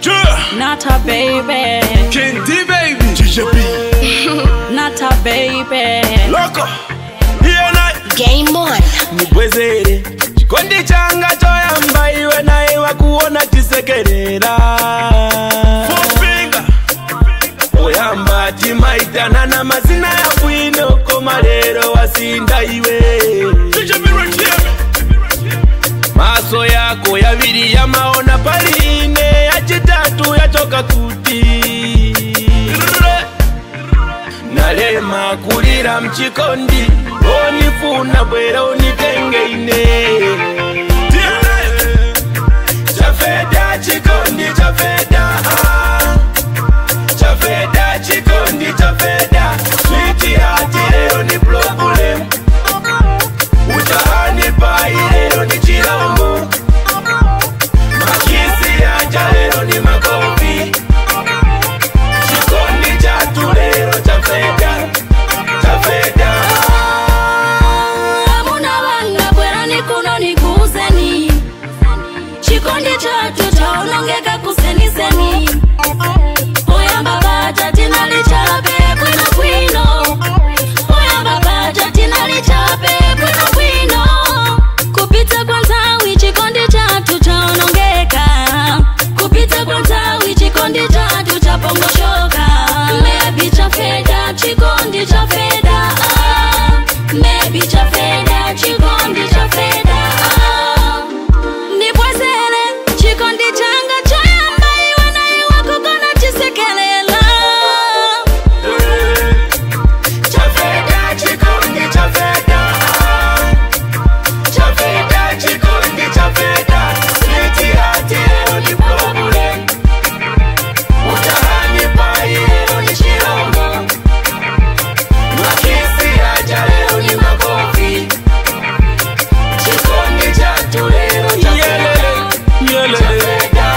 Yeah. not a baby, Kendi baby. GJB. not a baby. Loco. Hiyo na Game on. nibwezere chikondi changa choyamba iwe naye wakuona chisekerera oyamba timaitana na mazina ya bwino koma lero wasinda iwe maso yako yabiri yamaona paline ya chitatu yachoka kuti nalema kulira mchikondi onifuna bwera unitengeine chafeda chikondi chafeda ah. chafeda chikondi chafeda switi hati lero ni problem utahani pai lero ni chilombo makisi yaja lero ni makofi chikondi chatu lero chafeda chafeda Hamuna wanga bwerani kuno nikuzeni chikondi chatu chaonongeka kuseniseni oyamba bata tinalichape bwino bwino oyamba bata tinalichape bwino bwino kupita kwa ntawi chikondi chatu chaonongeka kupita kwa ntawi chikondi chatu chapongoshoka mebi cha feda chikondi cha feda ah. mebi cha feda chikondi cha feda ah. nibwezere chikondi changa choyamba iwe naye wakukona chisekelela chafeda chikondi chafeda chafeda chikondi chafeda switi hati lero ni problem utahani pai lero ni chilombo makisi yaja lero ni makofi chikondi chatu lero chafeda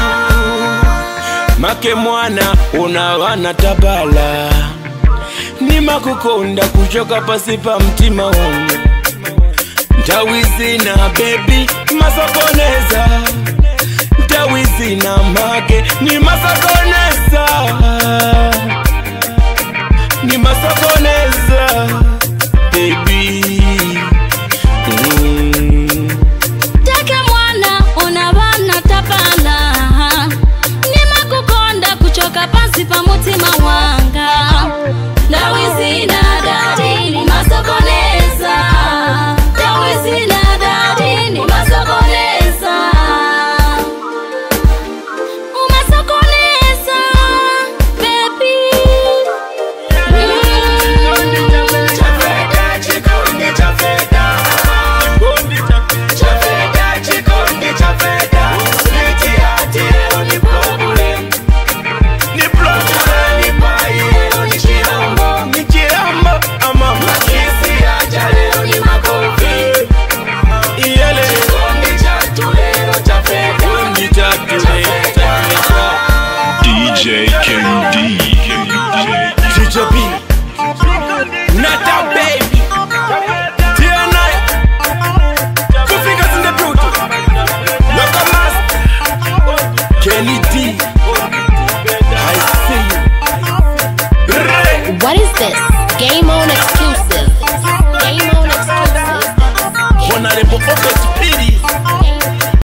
make mwana unawana tabala nimakukunda kuchoka pasi pa mtima wangu ntawizina bebi masokoneza ntawizina make ni masokoneza ni masokoneza